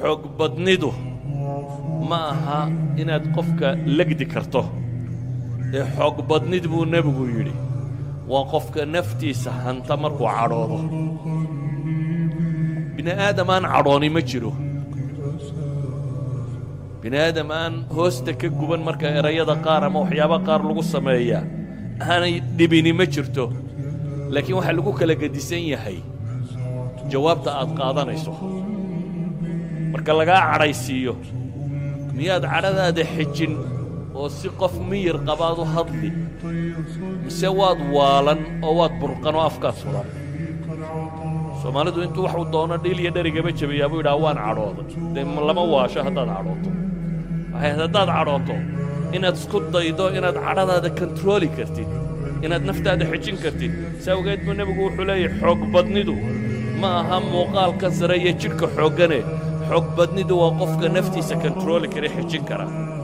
xoog badnidu ma aha inaad qofka legdi karto ee xoog badnid buu nebigu yidhi waa qofka naftiisa hanta markuu cadhoodo bini aadam aan cadhooni ma jiro bini aadam aan hoosta ka guban marka erayada qaar ama waxyaaba qaar lagu sameeyaa aanay dhibini ma jirto laakiin waxaa lagu kala gedisan yahay jawaabta aad qaadanayso marka lagaa cadhaysiiyo miyaad cadhadaada xejin oo si qof miyir qabaad u hadli mise waad waalan oo waad burqan oo afkaad furan soomaalidu intuu waxuu doono dhiil iyo dherigaba jabayaa buu yidhaha waan cadhooday dee lama waasho haddaad cadhooto waxay haddaad cadhooto inaad isku daydo inaad cadhadaada kontarooli kartid inaad naftaada xejin kartid si awgeed buu nebigu wuxuu leeyahy xoog badnidu ma aha muuqaalka sare iyo jidhka xooggane xoog badnidu waa qofka naftiisa kontarooli kara xejin kara